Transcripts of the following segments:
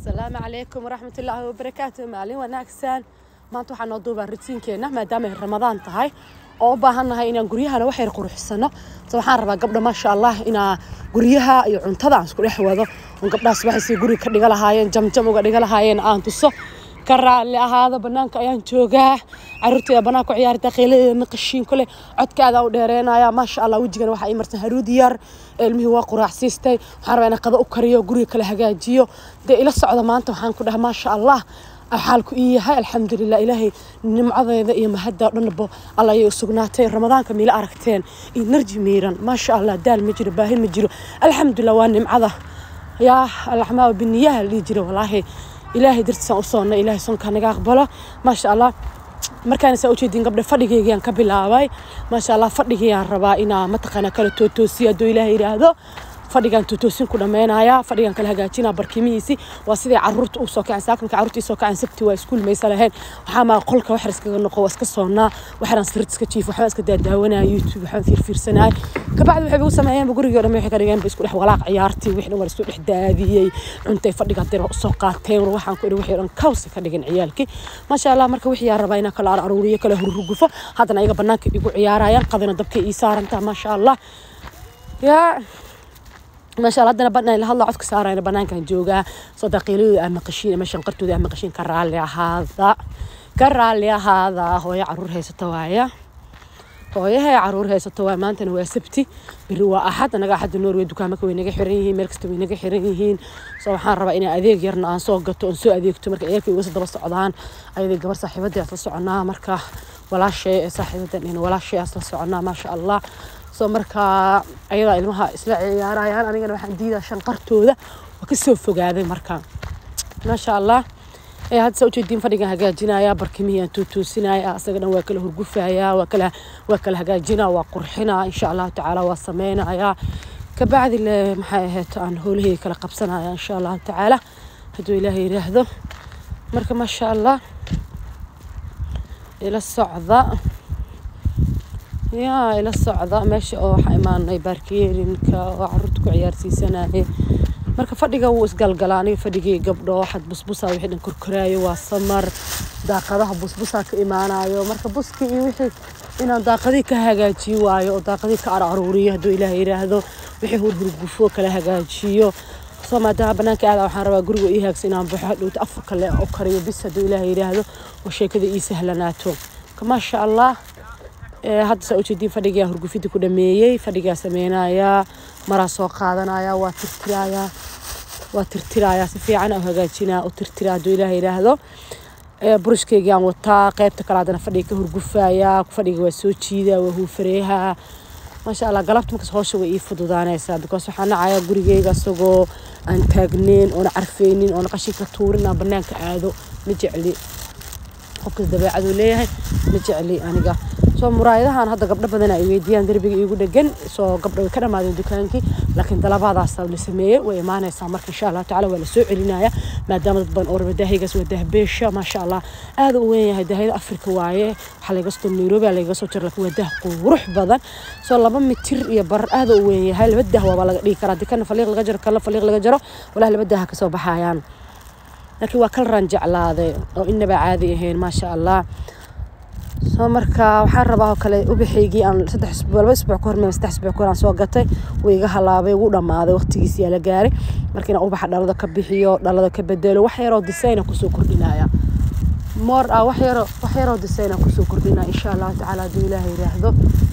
asalaamu calaykum waraxmat ullaahi wabarakaatu maalin wanaagsan maanta waxaa noo duubaa rutiinkeenna maadaama ay ramadaan tahay oo u baahannahay inaan guryahana wax yar quruxsano so waxaan rabaa gabdha maasha allah inaa guryaha iyo cuntada aan isku dhex wado on gabdhaas waxay si guriga ka dhiga lahaayeen jamjam uga dhiga lahaayeen aan tuso ka raalli ahaada banaanka ayaan joogaa caruurteeda banaanka ku ciyaarta qeyladeeda qashiin kule codkaada u dheereenaya maasha allah wejigana waxaa ii marsan haruud yar ilmihii waa quraacsiistay waxaan rabaa inaan qado u kariyo guriga kala hagaajiyo dee ila socda maanta waxaan ku dhaha maasha allah xaalku ii yahay alxamdulilah ilaahay nimcadeeda iyo mahadda dhanbo alla ayay u sugnaatay ramadaanka miila aragteen iyo narji miiran maasha allah daal ma jiro baahi ma jiro alxamdulilah waa nimcada yaa alaxmaa biniyaha la dhihi jira walaahi ilaahay dartiisaan u soonnay ilaahay sonka naga aqbalo maasha allah markaan saa ujeedin gabdhe fadhigaygaan ka bilaabay maasha allah fadhigayaan rabaa inaa mataqaana kala tootoosiyo hadduu ilaahay yidhaahdo fadhigaan tootoosin ku dhammaynaya fadhigaan kala hagaajinaa barkimihiisi waa siday caruurta u soo kaceen saakamka caruurta soo kaceen sabti waa iskuul maysa lahayn waxaa maa qolka waxar iskaga noqo waa iska soonnaa waxaraan sirid iska jiif waxbaan iska daadaawanaya youtube waxbaan fiirfiirsanaya kabacdi waxay ugu sameeyeen gurigii dhan waxay ka dhigeen ba isku dhex walaaq ciyaartii wixii dhan waa isku dhex daadiyey cuntay fadhiga haddii waa usoo qaateen war waxaan ku idhi wixii dhan kawsa ka dhigin ciyaalkii maasha allah marka wixii yaa rabaa inaan kala aruuriyo kala hurrugufo haddana ayaga banaanka igu ciyaarayaan qadina dabkay ii saarantaa maasha allah yaa maasha allah haddana banaan la hadla codka saarayna banaankan joogaa soo daqiiladooda ama qashiin ama shanqartooda ama qashiin ka raalli ahaada ka raalli ahaada hooyo caruur haysata waaya hooyahay caruur haysato waa maantana waa sabti beri waa axad anaga axadda norway dukaamaka way naga xiran yihiin meel kasta way naga xiran yihiin soo waxaan rabaa inaan adeeg yarna aan soo gato oon soo adeegto marka ciyaalkay uga daba socdaan ayaday gabar saaxiibadii aas la soconaa marka walaashay ee saaxiibadan in walaashay aas la soconaa maasha allah soo markaa ayadaa ilmaha isla ciyaarayaan anigana waxaan diidaa shanqartooda waa kasoo fogaaday marka maasha allah ee hadda saa ujeediin fadhigan hagaajinaya barkimihii aan tuutoosinaya asaga dhan waa kala hurgufaya waa kala waa kala hagaajinaa waa qurxinaa insha allahu tacaala waa sameynaya kabacdi le maxay ahayd aan howlahayga kala qabsanaya insha allahu tacaala hadduu ilaahay yiraahdo marka maasha allah ila socda yaa ila socda meesha oo waxaa imaanay baarkiyeerinka oo caruurta ku ciyaarsiisanaya marka fadhiga wuu isgalgalaa aniga fadhigii gabdho waxaad busbusaa wixii dhan korkoraayo waa samar daaqadaha busbusaa ka imaanayo marka buskii iyo wixii inaan daaqadii ka hagaajiyo waayo oo daaqadii ka araruuriyo hadduu ilaah yidhaahdo wixii hurhurgufo kala hagaajiyo soo maadaama banaanka aada waxaan rabaa guriga ii haagsa inaan baxo hadhowta afur kale oo kariyo bis hadduu ilaah yidhaahdo oo sheekada ii sahlanaato maasha allah hadda saa ujeediin fadhigaa hurgufidii ku dhameeyey fadhigaa sameynayaa maraa soo qaadanaya waa tirtirayaa waa tirtirayaa si fiican u hagaajinaa u tirtiraa hadduu ilaah yidhaahdo burushkeygii aan wataa qeybta kale haddana fadhiga ka hurgufayaa fadhiga waa soo jiidaa waa huufareeha maasha allah galabta markaas howsha way ii fududaanaysaa because waxaa nacayaa gurigeyga isagoo aan taagneyn oona carfeynin oona qashinka tuurin aan banaanka aado ma jecli qofkas dabeecaduu leeyahay ma jecli aniga soo muraayadahan hadda gabdho badan ay weydiiyaan derbiga iigu dhegan soo gabdho way ka dhammaadeen dukaankii laakiin dalabaadaas la sameeyey way imaanaysaa marka insha allahu tacala waa la soo celinaya maadaama dad badan oo raba daahiygaas waa daahbeesha maasha allah aada u weyn yahay daahiyada afrika waaye waxaa laga soo nairobi laga soo jira laakiin waa daah qurux badan soo laba mitir iyo barar aada u weyn yahay laba daah waabaa laga dhigi karaa dikana faliiq laga jaro kala faliiq laga jaro walahi laba daaha kasoo baxayaan laakiin waa kal raan jeclaaday oo inaba caadi ahayn maasha allah soo marka waxaan rabaa oo kale ubaxaygii aan saddex isbuuc laba isbuuc ka hor meel saddex isbuuc ka hor aan soo gatay wuu iga halaabay wuu dhammaaday waqtigiisi yaa la gaaray marka inaan ubaxa dhalada ka bixiyo dhalada ka bedelo wax yaroo disayna kusoo kordhinaya moor ah wax yaroo wax yaroo disayna kusoo kordhinaya insha allahu tacaala hadduu ilaahay yiraahdo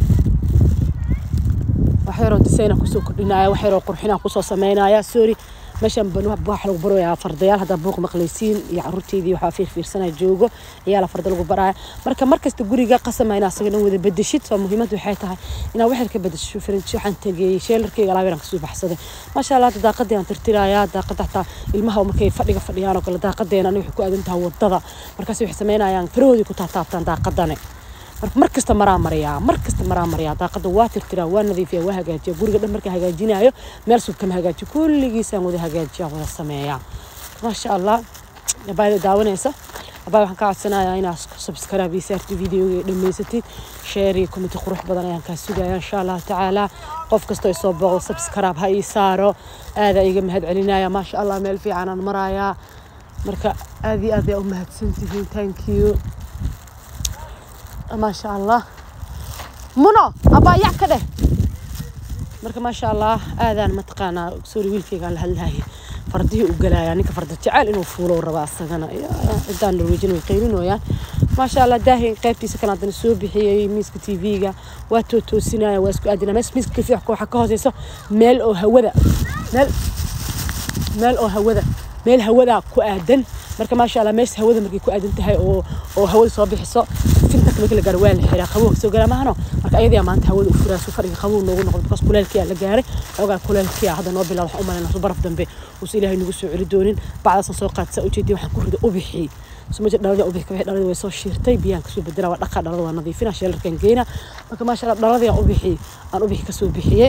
wax yaroo disayna kusoo kordhinaya wax yaroo qurxinaa kusoo sameynaya sorry meeshan waxa lagu barayaa fardayaal haddaa buuq maqlaysiin iyo caruurteydii waxaa fiirfiirsanaya joogo ciyaala farda lagu baraya marka markasta guriga qasama inaa asaga dhan wada bedeshid soo muhiimaddu waxay tahay inaa waxyar ka bedesho farinji waxaan tageeyey sheelarkeyga alaabiraan kasoo baxsaday maasha allah hadda daaqadii aan tirtirayaa daaqada xataa ilmaha markay fadhiga fadhiyaan oo kale daaqadeena aniga waxay ku aadan tahay wadada markaas waxay sameynayaan farahoodii ku taataabtaan daaqadane marka mar kasta maraa mariyaa mar kasta maraa mariyaa daaqada waa tirtiraa waa nadiifiya waa hagaajiya guriga dhan markaa hagaajinayo meel sub kama hagaajiyo kulligiisaan wada hagaajiya wada sameeyaa maasha allah abaada daawanaysa abaa waxaan ka codsanayaa inaad subscribe iyo saarti videoga dhammaysatid share iyo commenti qurux badan ayaan kaa sugaya insha allahu tacaala qof kastoo isoo booqdo subscribe ha ii saaro aadaa iga mahad celinaya maasha allah meel fiican aan marayaa marka aad iyo aad ay u mahadsantihiin thank you maasha allah muno abaayac ka dheh marka maasha allah aadaan mataqaanaa sorry wiilkaygaan la hadlahay fardihii u galaya ninka farda jecel inuu fuulo rabaa asagana cidaan norweejin way qaylinooyaan maasha allah daahin qaybtiisa kan haddana soo bixiyey miiska tv-ga waa tootoosinaya waa isku aadina mees miiska kafiix waxa ka hooseyso meel oo hawada meel meel oo hawada meel hawada ku aadan marka maasha allah meesha hawada markay ku aadan tahay oo oo hawada soo bixiso fintanka markii la gaaro waa la xiraa qabow kasoo garaa maahano marka ayadii maanta hawada u furaa suu fadhiga qabow noogu noqdo bikaas kuleelkiyaa la gaaray xoogaa kuleelkiyaa hadda noo bilaab waxaan u malaynaa baraf dambe uusa ilaahay nagu soo celi doonin bacdaasaan soo qaadsa ujeedii waxaan ku rida ubixii sumaja dhaladii ubixi kabixi dhaladii way soo shiirtay biyaan kasoo bedela waa dhaqa dhalada waa nadiifina sheelarkan geena marka maasha allah dhaladii aan ubixi aan ubixi kasoo bixiyey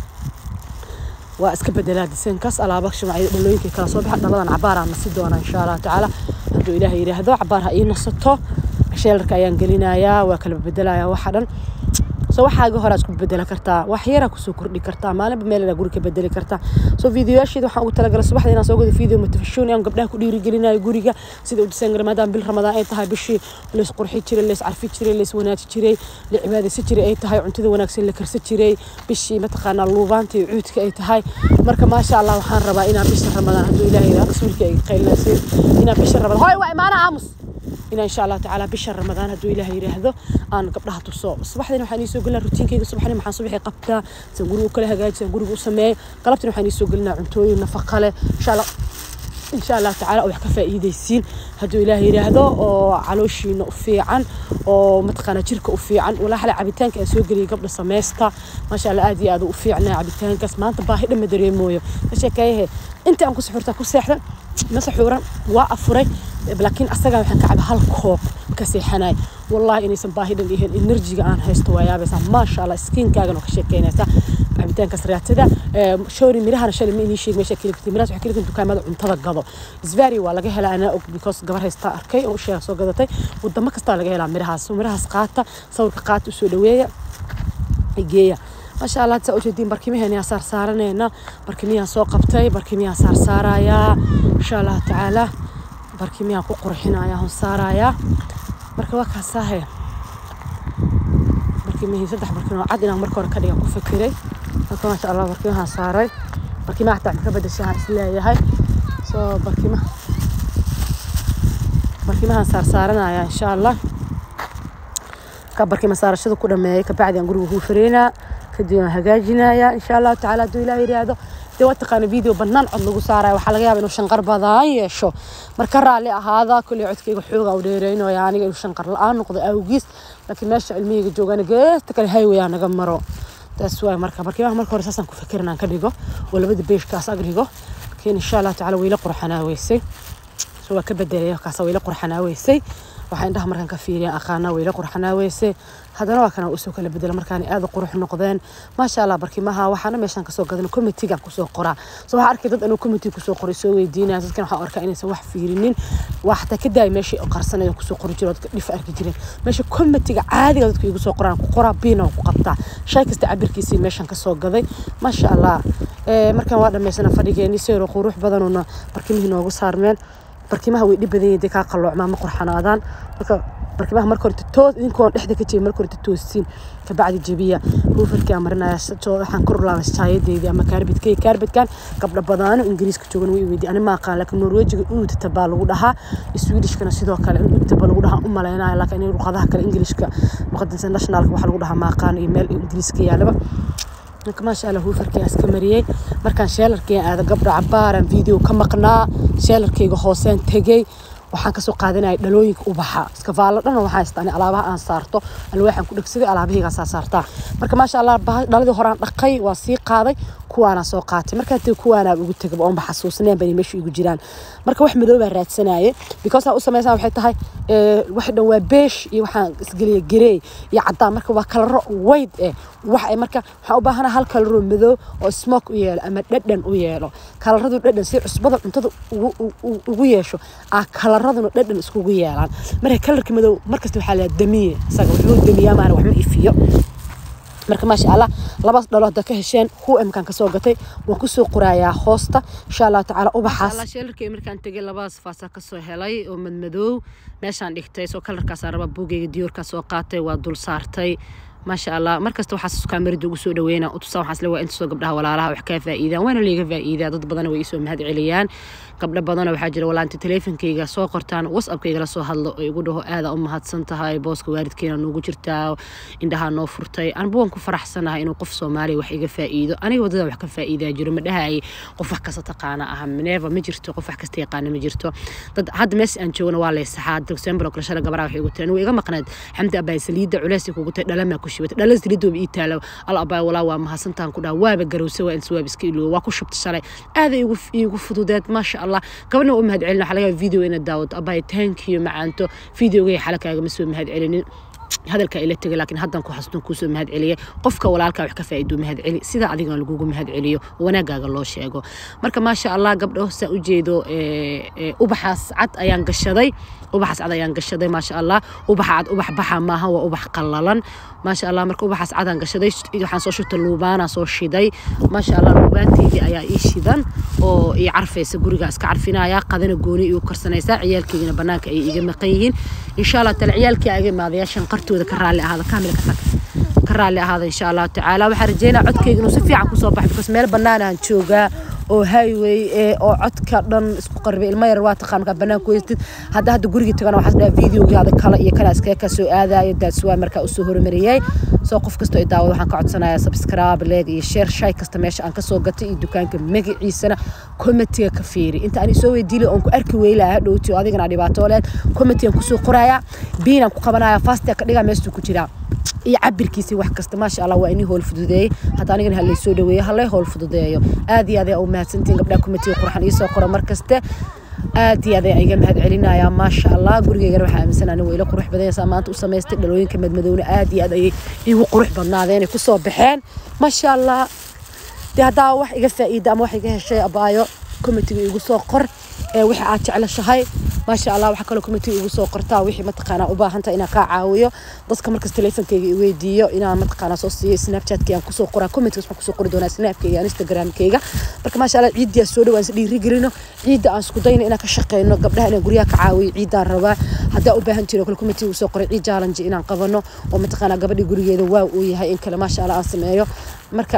waa iska bedelaa disenkaas alaaba shumacyo dhalooyinkay kala soo baxa dhaladan cabaaraan nasi doona insha allah tacaala hadduu ilaahay yidhaahdo cabaar ha ii nasato sheelarka ayaan gelinayaa waa kala bedelayaa waxa dhan so waxaaga hore isku bedela kartaa wax yaraa kusoo kordhi kartaa maalinba meel guri ka bedeli kartaa so videoyaasheeda waxaan ugu talagalay subaxda inaan soo gado video motivation aan gabdhaha ku dhiirigelinayo guriga sida u disan maadaama bil ramadaan ay tahay bishii lays qurxi jiray lays carfi jiray lays wanaaji jiray la cibaadaysan jiray ay tahay cuntada wanaagsan la karsan jiray bishii mataqaanaa luubaanta iyo cuudka ay tahay marka maasha allah waxaan rabaa inaan bisha ramadaan hadduu ilaahay rasuulka ay qaylinaysiin inaan bisha ramadaan hoy waa imaana aamus inaan insha allah tacaala bisha ramadaan hadduu ilaahay yidhaahdo aan gabdhaha tuso subaxdina waxaan iisoo gelinaa rutiinkayga subaxni maxaan subaxii qabtaa san guriga u kala hagaaji san guriga u sameeyo galabtina waxaan iisoo gelinaa cuntooyin nafaqa leh insha allah insha allah tacaala oo wax ka faa'iidaysiin hadduu ilaahay yidhaahdo oo calooshiina u fiican oo mataqaanaa jirka u fiican walaa xale cabitaanka aan soo geliyay gabdha sameysta maasha allah aad iyo aad u fiicnaa cabitaankaas maanta baahi dhan ma dareemooyo ka sheekeeyahe inta aan ku suxurtaa ku seexda ma saxuuran waa afuray laakiin asagaa waxaan ka caba hal koob ka seexanay wallahi inaysan baahi dhan ihin enerjiga aan haysto waa yaabaysaa maasha allah skiinkaagana ka sheekeynaysaa cabitaankaas raadsada shori mirahana shalay ma inii sheeg meesha keli kartay mirahaas waxay keli kartay dukaamada cuntada gado isvari waa laga helaa anaa og because gabar haystaa arkay oo sheega soo gadatay wadamo kastaa laga helaa mirahaas mirahaas qaata sawirka qaata usoo dhaweeya geeya maasha allah saa ujeediin barkimaheenyaa saar saaranayna barkimiyaan soo qabtay barkimiyaan saar saarayaa insha allah tacaala barkimiyaan ku qurxinayaa hon saarayaa marka waa kaasaahe barkimihii saddex barkin oo cad inaan marka hore ka dhigan ku fikiray marka maasha allah barkimahaan saaray barkimaha xataa ka bedeshahaan isleeyahay soo barkima barkimahaan saar saaranayaa insha allah ka barkima saarashada ku dhameeyay kabacdi aan guriga kuu fareynaa kadib aan hagaajinayaa insha allahu tacaala hadduu ilaah yidhaahdo dee waa taqaana video bannaan cod lagu saaraya waxaa laga yaaba inuu shanqar badan yeesho marka raalli ahaada kolley codkayga xooga u dheereynayo aniga inuu shanqar la-aan noqdo awgiis laakiin meesha cilmiyayga joogana geesta kale highway aa naga maro taas waay marka barkimaha marka hore saasaan ku fikirin aan ka dhigo oo labada beeshkaas ag dhigo laakiin insha allahu tacaala wayla qurxanaaweysay so waa ka bedelaya kaasa wayla qurxanaaweysay waxaa indhaha markaan ka fiiriyan aqaana wayla qurxanaaweysay haddana waa kana usoo kala bedela markaan aada qurux noqdeen maasha allah barkimaha waxaana meeshaan kasoo gadan committeegaan kusoo qoraa so waxaa arkay dad anuu committee kusoo qoray soo weydiinaya dadkan waxaan arkaa inaysan wax fiirinin waa xataa ka daaya meeshii qarsanayo kusoo qori jiro dadka dhif arki jireen meesha committeega caadiga dadka igu soo qoraan ku qoraa biina ku qabtaa shay kasta cabirkiisii meeshaan kasoo gaday maasha allah markaan waa dhamaysana fadhigeeni seero qurux badanuna barkimihii noogu saarmeen barkimaha way dhib badan yihiin dee kaa qalloocmaa ma qurxanaadaan marka barkimaha marka horta toos idinkoon dhexda ka jebi marka horta toosiin kabacdi jebiya ruufarkaa marinaya waxaan kor laabay shaayadeydii ama kaarbidkay kaarbidkan gabdha badaano ingiriiska joogan way weydi ani ma aqaan laakiin norwejiga uudata baa lagu dhahaa swedishkana sidoo kale uudata baa lagu dhahaa u malaynaya laakiin in luqadaha kale ingiliishka luqada internationalka waxaa lagu dhahaa ma aqaan iyo meel ingiriiska yaalaba marka maasha allah huufarkii iska mariyey markaan sheelarkii aada gabdha cabaaran video ka maqnaa sheelarkayga hooseen tegey waxaan kasoo qaadanaya dhalooyinka ubaxa iskafaallo dhan waxaa haystaa alaabaha aan saarto alwaaxan ku dhegsaday alaabahaygaa saartaa marka maasha allah dhaladii horaan dhaqay waa sii qaaday kuwaana soo qaatay markaa tee kuwaanaa ugu tegaba oonba xasuusneen bani meesha igu jiraan marka wax madoobaa raadsanaye because aa u samaysan waxay tahay wax dhan waa beesh iyo waxaan isgeliya garey iyo caddaan marka waa kalaro weyd eh wax ay marka waxaan u baahana hal kalaro madow oo smoke u yeelo ama dhadhan u yeelo kalaradu dhadhan si cusbada cuntada ugu yeesho aa kalaraduna dhadhan iskugu yeelaan marka kalarka madow markasta waxaa la damiye isaga wuxuu damiyaa maana wax ma ifiyo marka maasha allah labas dhalo hadda ka hesheen hu imkaan kasoo gatay waan kusoo qorayaa hoosta insha allahu tacaala ubaxaas sheelarkay markaan tegay labadaas faasa kasoo helay oo madmadow meeshaan dhigtay soo kalarkaas raba buugayga diyoorkaa soo qaatay waa dul saartay maasha allah markasta waxaas kaamirada ugu soo dhaweyna utusaa waxaas le waa intasoo gabdhaha walaalaha wax kaa faa'iidaan waana liiga faa'iidaa dad badana way isoo mahad celiyaan gabdho badana waxaa jira walaanta teleefonkayga soo qortaan whatsappkayga la soo hadlo oo igu dhaho aada u mahadsan tahay booska waalidkeena nuugu jirtaa indhahaa noo furtay anba waan ku faraxsanahay inuu qof soomaaliya wax iga faa'iido aniga wadada wax ka faa'iidaa jiro ma dhahay qof wax kasta taqaana ah neeva ma jirto qof wax kasta yaqaana ma jirto dad hadda meesha aan joogna waa laysaxaa december oo kale shala gabaraa waxay igu tiri anigu iga maqnayd xamdi abaay saliidda culeys kugu tahay dhalamaa ku shubata dhala saliidda ii taalo al abaay walaa waa mahadsantaan ku dhaha waaba garowsa waa insa waaba iska iloowa waa ku shubta shalay aada igu igu fududeed maasha allah gabadhna u mahad celin waxaa laga yaaba video inaad daawato abaay thank you macaanto videogay xala kaagama soo mahad celinin hadalka ila tegay laakiin haddan ku xasdun kuusoo mahad celiyay qofka walaalkaa wax ka faa'iiduu mahad celi sida adigan lagugu mahad celiyo wanaagaaga loo sheego marka maasha allah gabdho saan u jeedo ubaxaas cad ayaan gashaday ubaxaas cad ayaan gashaday maasha allah ubaxa cad ubax baxa maaha waa ubax qallalan maasha allah marka ubaxaas cadaan gashaday waxaan soo shubtay luubaanaa soo shiday maasha allah luubaanteydii ayaa ii shidan oo ii carfaysa gurigaa iska carfinaya qadana gooni iu karsanaysaa ciyaalkeygina banaanka ay iga maqan yihiin insha allah tale ciyaalkii aga imaadaya shanqartooda ka raalli ahaada kaamila ka tag ka raalli ahaada insha allahu tacaala waxaan rajeynaa codkeyga inuu si fiican kusoo baxo because meel banaanaan joogaa oo highway ee oo codka dhan isku qarbay ilmo yar waa taqaan markaa banaanku weystid hadda hadda gurigii tagana waxaas dhaha videogaada kale iyo kana iskaga ka soo aadayo daas waa markaa usoo hormariyay soo qof kastoo i daawado waxaan ka codsanayaa subscribe leeg iyo share shay kasta meesha aan kasoo gatay iyo dukaanka magaciisana komitiga ka fiiri inta aan isoo weydiilay oon ku arki weylaa hadhowti oo adigana dhibaato leed komitigan kusoo qorayaa biinaan ku qabanaya fastia ka dhigaa meestuu ku jiraa iyo cabirkiisii wax kasta maasha allah waa inii howl fududeeyey hadda anigana halay soo dhaweeyo halay howl fududeeyo aad iyo aad ayaa u mahadsantihin gabdhaha komitiga qurxan iisoo qora mar kaste aad iyo aad ayaa iga mahad celinayaa maasha allah gurigeygana waxaa aaminsan anigu ila qurux badanaysaa maanta u samaystay dhalooyinka madmadowna aad iyo aad ayay igu qurux badnaadeen ay kusoo baxeen maasha allah dee haddaa wax iga faa'iida ama wax iga heshay abaayo komitiga igu soo qor ee wixii aad jeclashahay maasha allah waxaa kaloo komitiga igu soo qortaa wixii mataqaanaa u baahanta inaan kaa caawiyo dadka markas teleefonkeyga i weydiiyo inaan mataqaanaa soo siiyo snapchatkii aan kusoo qoraa commentkas waxaan kusoo qori doonaa snapkeyga aan instagramkeyga marka maasha allah ciiddii aan soo dhawaan is dhiiri gelino ciidda aan isku dayno inaan ka shaqeyno gabdhaha inaan guryaha ka caawiyo ciiddaan rabaa haddaa u baahan jiro kale komitiga igu soo qoray ciid challenge inaan qabano oo mataqaanaa gabadhii gurigeeda waa uu yahay in kale maasha allah aan sameeyo marka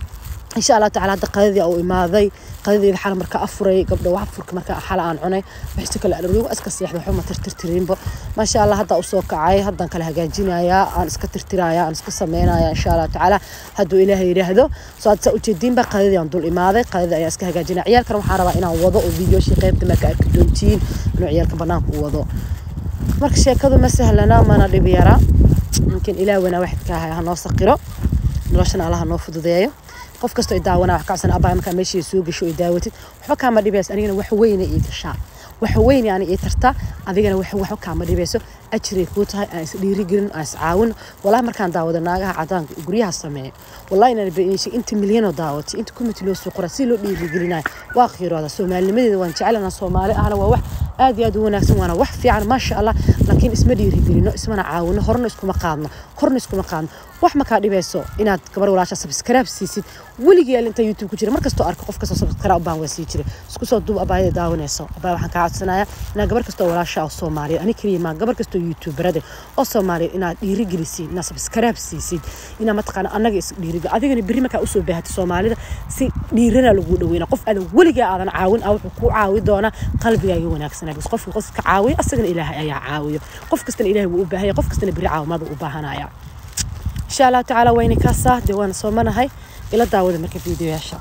إن شاء الله تعالى هذا قضية أو إماضي قضية حالة مركا أفري قبل واحد فرك مركا حالة عن عني بحس كل الروي وأسكت سياح وحومة ترترين بو ما شاء الله هذا أسوق عاي هذا كلها جاجينا يا أنا اسكت ترترايا أنا اسكت سمينا يا إن شاء الله تعالى هدو إلهي يرهدو صاد سأوتيدين بقى قضية عن دول إماضي قضية يا اسكت جاجينا عيال كانوا حارة إنا وضع وفيديو شي قيمت ما كأكدونتين إنه عيال كبنان وضع مركا شيكادو ما سهلنا ما ندري بيرا يمكن إلى ونا واحد كاها هنوسقره noloshana allaha noo fududeeyo qof kastoo i daawana wax kacsan abaa markaa meeshii soo gasho i daawatid waxba kaama dhibayso anigana wax weyna ii gashaa wax weyne ani ii tartaa adigana wax waxba kaama dhibayso ajray kuu tahay aan is dhiirigelin aan is caawin walahi markaan daawado naagaha cadaanka guryaha sameeya wallahi inaan beenishay inta milyanoo daawatay inta kumiti loo soo qoraa si loo dhiirigelinayo waa qiirooda soomaalinimadeeda waan jecelana soomaali ahna waa wax aad iyo aad u wanaagsan waana wax fiican maasha allah laakiin isma dhiirigelino ismana caawino horna iskuma qaadno korna iskuma qaadno wax makaa dhibayso inaad gabar walaasha subscribe siisid weligii inta youtube ku jira markastoo arko qof kastoo subscribe baan waa sii jira isku soo duub abaayada daawanayso abaa waxaan kaa codsanayaa inaad gabar kastoo walaasha oo soomaaliya ani keliya maa gabar kastoo youtuberade oo soomaaliya inaad dhiirigelisiin inaad subscribe siisid inaad mataqaana annaga is dhiirigel adigana berri markaa usoo baahatay soomaalida si dhiirana lagu dhaweyna qof aadan weligaa aadan caawin a wuxuu kuu caawi doonaa qalbigaaga wanaagsanaa bas qofka qofka caawiyo asagana ilaahay ayaa caawiyo qof kastana ilaahay wuu u baahanya qof kastana berri caawimaad u baahanaya insha allahu tacaala wayna kaasaa dee waana soomanahay ila daawada marka fiidiyoyaasha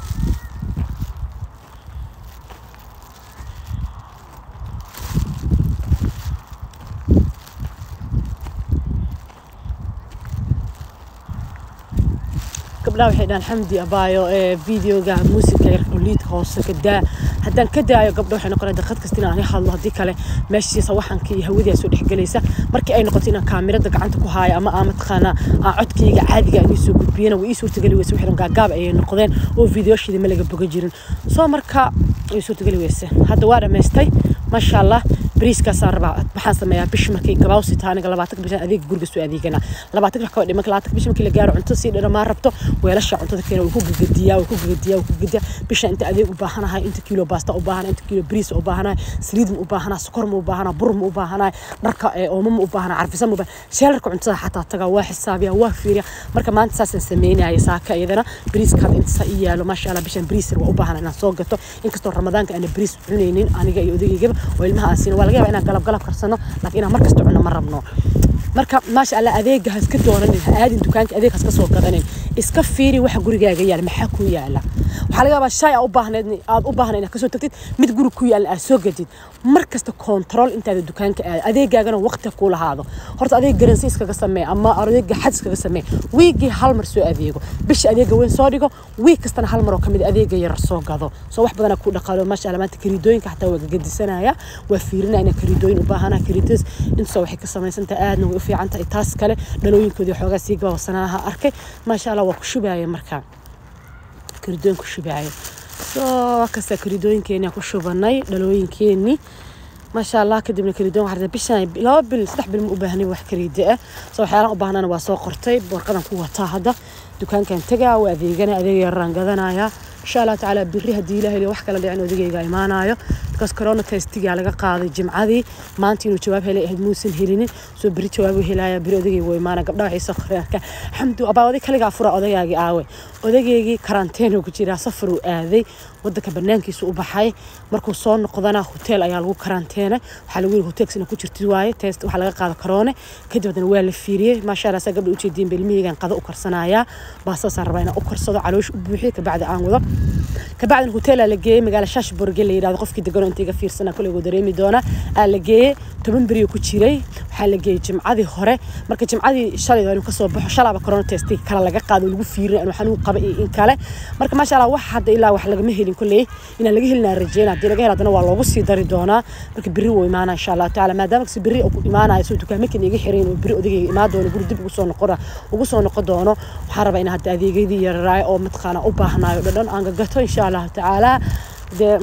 gabdhaha waxay dhahaan xamdi abaayo ee videoga muusiga yarka liidka hoose ka daa haddaan ka daayo gabdha waxay noqonaya daqiiq kasta inaan hadlo haddii kale meeshiisa waxanka iyo hawadii soo dhexgelaysa markii ay noqoto inaan kaamirada gacanta ku haayo ama aan mataqaanaa aan codkayga caadiga inii soo gudbiyana way ii suurtageli weyse wixii gaagaab ayay noqdeen oo videoshida ma laga boga jirin soo marka way suurtageli weyse hadda waa dhammaystay maasha allah bariiskaasaan rabaa waxaan sameeyaa bish markay gabaawsi tahay aniga labaatanka bishan adeega guriga soo adeegana labaatanka wax kaba dhiman labaatanka bish markii la gaaro cunto sii dharamaa rabto weelasha cuntada keena wuu ku gagadiyaa wuu ku gagadiyaa wuu ku gagadiyaa bisha inta adeeg u baahanahay inta kiilo baasta u baahanahay inta kiilo bariis u baahanahay saliid ma u baahanahay sokor ma u baahanahay bur ma u baahanahay dharka ee oomo ma u baahanahay carfisa ma u baahanahay sheelarka cuntada xataa tagaa waa xisaabiya waa fiiriya marka maanta saasaan sameynaya saaka iyadana bariiska hadda inta saa ii yaalo maasha allah bishan bariisar waa u baahan inaan soo gato inkastoo ramadaanka aana bariis cunaynin aniga iyo odageygaba oo ilmaha aan siina waa laga yaabaa inaan galab galab karsano laakiin inaan markasta cunno ma rabno marka maasha allah adeega ha iska doonanin ha aadin dukaanka adeeg ha iska soo gadanin iska fiiri waxa gurigaaga yaala maxaa ku yaala waxaa laga yaabaa shay aa u baahneed aad u baahnayd inaad kasoo tagtid mid guri ku yaala aad soo gadid mar kasta control intaada dukaanka aada adeegaagana waqti ku lahaado horta adeeg garansi iskaga samee ama adeega xad iskaga samee wiigii hal mar soo adeego bisha adeega weyn soo dhigo wiig kastana hal mar oo kamid adeega yar soo gado soo wax badanaa ku dhaqaalo maasha allah maanta kariidooyinka xataa waa gagadisanaya waa fiirinaya inaa kariidooyin u baahana kariidas intasoo waxay ka samaysantahay aadna way u fiican tahay taas kale dhalooyinkoodii xoogaa sii gabaabsanaha arkay maasha allah waa ku shubaya markaa kariidooyin ku shubaayo soo kasta kariidooyinkeeni ku shubanay dhalooyinkeenii maasha allah kadibna kariidooyin waxaa bishan laba bil saddex bil ma u baahnay wax kariide ah soo waxyaalahan u baahnana waa soo qortay warqadan ku wataa hadda dukaankan tagaa waa adeegana adeeg yaraan gadanaya insha allah tacaala biri haddii ilaah wax kala dhicin odagayga imaanayo because corona testigaa laga qaaday jimcadii maanta inuu jawaab helay ahayd muusan helinin soo beri jawaab helaya beri odagayga waa imaana gabdhaha waxay soo qoreen arkaa xamdu abaa oday kaligaa fura odagaagii aawe odageygii karanteen ku jiraa safar uu aaday wadanka banaankiisa u baxay markuu soo noqdana hotel ayaa lagu karanteenay waxaa lagu yiri hotelksina ku jirtid waaye test waxaa laga qaada karoone kadib haddana waa la fiiriyey maasha allah saa gabdha ujeediin ilmihaygan qado u karsanayaa baasaasaan rabaa inaan u karsado caloosh u buuxiyo kabacdi aan wado kabacdina hotelaa la geeyey magaala shashburge la yidhahdo qofkii deganoo intayga fiirsana koleygu dareemi doona aa la geeyey toban beriyo ku jiray waxaa la geeyey jimcadii hore marka jimcadii shalay inuu kasoo baxo shalaaba corona testi kale laga qaado lagu fiirin inuu xanuun qaba iyo in kale marka maasha allah wax hadda ilaa wax lagama helin kolley inaan laga helinaa rajeyna haddii laga helo haddana waa loogu sii dari doonaa marka beri wuu imaana insha allah tacaala maadaama kasi beri ku imaanayo soo dukaamakin iga xirayn oo beri odagayga imaan doono guri dib ugu soo noqona ugu soo noqon doono waxaan rabaa in hadda adeegyadii yararaay oo mataqaana u baahnayo dhadhan aan gagato insha allahu tacaala dee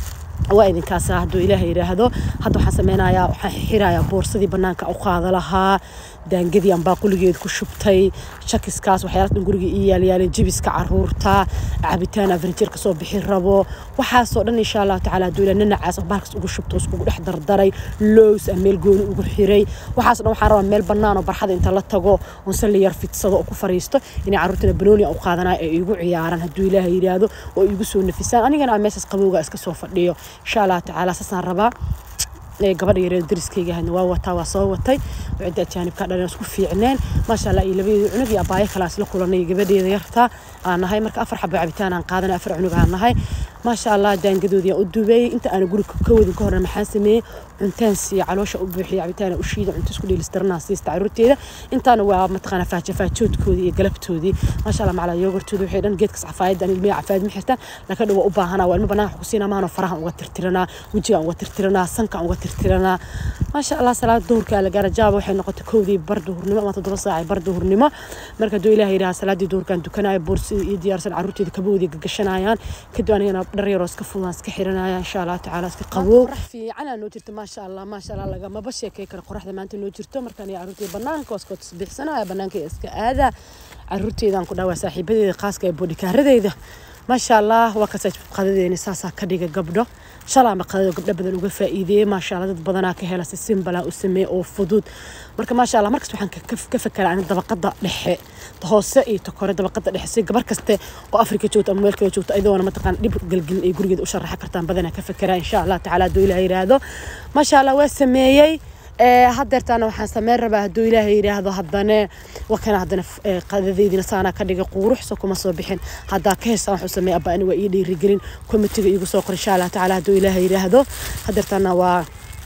waa idinkaas hadduu ilaahay yidhaahdo hadda waxaan sameynayaa waxaan xirayaa boorsadii banaanka u qaada lahaa daangadii aan baaquligeed ku shubtay shakiskaas waxyaala dhan guriga ii yaalyaalay jibiska caruurta cabitaan afarjeer kasoo bixin rabo waxaasoo dhan insha allahu tacaala hadduu ilaa nanacaas bahalkas ugu shubto iskugu dhex dardaray lows aan meel gooni ugu xiray waxaasoo dhan waxaan rabaa meel bannaan oo barxada inta la tago oon salli yar fidsado oo ku fariisto inay carruurtana banooni u qaadanayo ay igu ciyaaraan hadduu ilaahay yidhaahdo oo igu soo nafisaan anigana aan meeshaas qabowga iska soo fadhiyo insha allahu tacaala saasaan rabaa gabadha yareed dariskayga ahna waa wataa waa soo watay cidda ajaanibka dhan isku fiicneen maasha allah iyo labadeeda cunug iyo abaayo kale isla kulanay gabadheeda yartaa aan nahay marka afar xabo cabitaan aan qaadanay afar cunug aan nahay maasha allah daangadoodii aan u dubeeyey inta aan guriga ka wadin ka horna maxaan sameeyey cuntaan siiya caloosha u buuxiya cabitaan u shiida cunto isku dheelistiranaa siista caruurteeda intaana waa mataqaana faajafaajoodkoodii iyo galabtoodii maasha allah macala yoogurtooda waxay dhan geedkas cafaayadda aan ilmiya cafaayad ma xirtaan laakiin dhawa u baahanaa waa ilmo banaanka ku siinaa maano farahan uga tirtiranaa wejigaan uga tirtiranaa sankaan uga tirtiranaa maasha allah salaada duhurka la gaara jaaba waxay noqotay kowdii bar duhurnimo ama toddoba saac bar duhurnimo marka hadduu ilaahay yidhaha salaadii duhurkaan dukanayo boorsidii iyo diyaarsan caruurteeda kaboodii gagashanayaan kadib anigana dhar yaroo iska fudaan iska xiranaya insha allah tacaala iska qabow qorax fiicanaa noo jirta maasha allah maasha allah lagamaba sheekay kara qoraxda maanta noo jirto markaan iyo caruurteeda banaanka waa iskoo tasbiixsanaya banaanka iska aada caruurteedaan ku dhawaa saaxiibadeeda khaaska ee boodhikaaradeyda maasha allah waa kasaa qadadeeni saasaa ka dhiga gabdho shalaama qadado gabdho badan uga faa'iideeyey maasha allah dad badanaa ka hela si simbalaa u sameeye oo fudud marka maasha allah markasta waxaan ka fakeraa ani dabaqada dhexe hoose iyo ta kore dabaqada dhexe si gabar kaste oo afrika joogto ama meel kale joogto ayadoona mataqaan dhib galgelin ay gurigeeda u sharaxa kartaan badanaa ka fakeraa insha allah tacaala hadduu ilaah yidhaahdo maasha allah waa sameeyey hadeertaana waxaan sameyn rabaa hadduu ilaahay yidhaahdo haddane wakana haddana qadadeydina saanaa ka dhigay quuruxso kuma soo bixin haddaa ka heesaan waxuu sameeya abba ani waa ii dhiirigelin komitiga iigu soo qor insha allah tacaala hadduu ilaahay yidhaahdo hadeertaana waa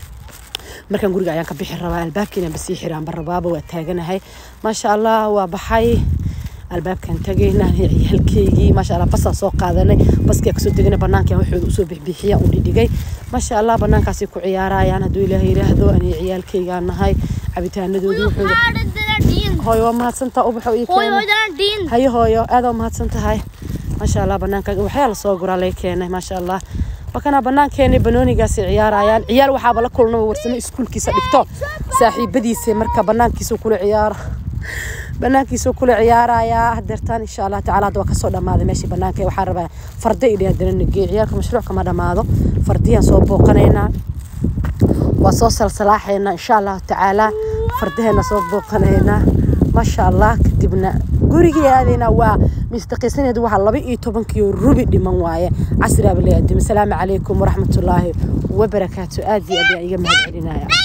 markaan guriga ayaan ka bixi rabaa albaabkiina basii xiraan barabaaba waa taaganahay maasha allah waa baxay albaabkan tagay ciyaalkeygii maasha allah basaan soo qaadanay baskia kasoo deganay banaankan waxooda usoo bixbixiya u dhidhigay maasha allah banaankaasay ku ciyaarayaan hadduu ilaahay yidhaahdo ani ciyaalkeygaan nahay cabitaanadoodii waxooda hooyo waa mahadsantaa ubaxo ii keenay hayo hooyo aad waa mahadsan tahay maasha allah banaanka waxyaa lasoo guraa lay keenay maasha allah wakana banaankeeni banoonigaasi ciyaarayaan ciyaal waxaaba la kulnaba warsamo iskuulkiisa dhigto saaxiibadiisa marka banaankiisa kula ciyaara banaankiisa kula ciyaarayaa hadeertaan insha allah tacaala hadda waa kasoo dhammaaday meeshii banaanka waxaan rabaa farda idhi haddana nagee ciyaalka mashruuc kama dhammaado fardiyaan soo booqanaynaa waa soo salsalaaxaynaa insha allahu tacaala fardaheena soo booqanaynaa maasha allah kadibna gurigii aadaynaa waa misdaqiisaneed waxaa laba iyo tobankiyo rubi dhiman waaye casriaba la aadimo asalaamu calaykum waraxmatullaahi wabarakaatu aad iyo aad ayaan iga mahad celinaya